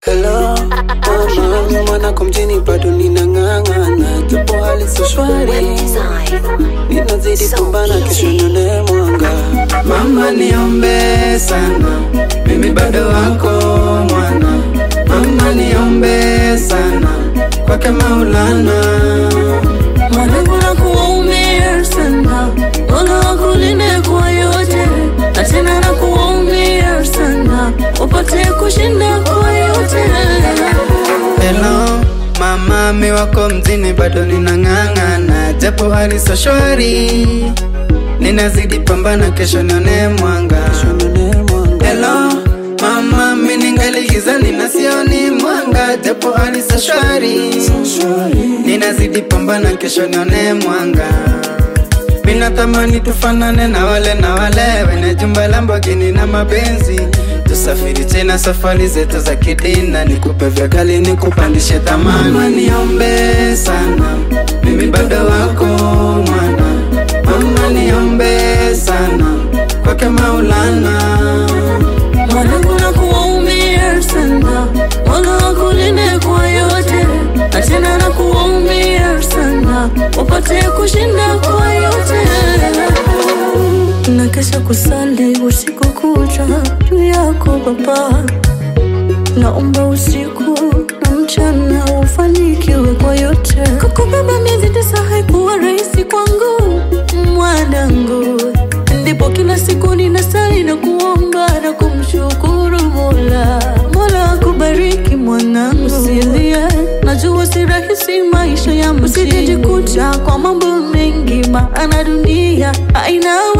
Hello, mama, mi mwanako mjini bado ninang'ang'ana, japo hali sio shwari, ninazidi pambana, kesho nione mwanga. Mama niombe sana, mimi bado wako mwana. Mama niombe sana, kwake Maulana. Mwanangu na kuwaumia sana, Mola wakulinde kwa yote, na tena na kuwaumia sana, upate kushinda kwa yote. Hello, mama mi wako mjini bado ninang'ang'ana, japo hali sio shwari, ninazidi pambana, kesho nione mwanga. Hello, mama mi ningali gizani na sioni mwanga, japo hali sio shwari, ninazidi pambana, kesho nione mwanga. Minatamani tufanane na wale na wale wenye jumba Lamborghini na mapenzi, tusafiri tena safari zetu za kidina, nikupe vya gali nikupandishe thamani. Mama niombe sana, mimi bado wako mwana. Mama niombe sana, kwake Maulana. Mwanangu na kuwaumia sana, Mola wakulinde kwa yote, na tena na kuwaumia sana, upate kushinda kwa yote. Na kesha kusali usiku kucha juu yako Baba, naomba usiku na mchana ufanikiwe kwa yote. Kukubeba miezi tisa haikuwa rahisi kwangu mwanangu, ndipo kila siku ninasali na kuomba na kumshukuru Mola. Mola akubariki mwanangu, usilie, najua si rahisi maisha ya mjini, usijijikuta kwa mambo mengi, maana dunia haina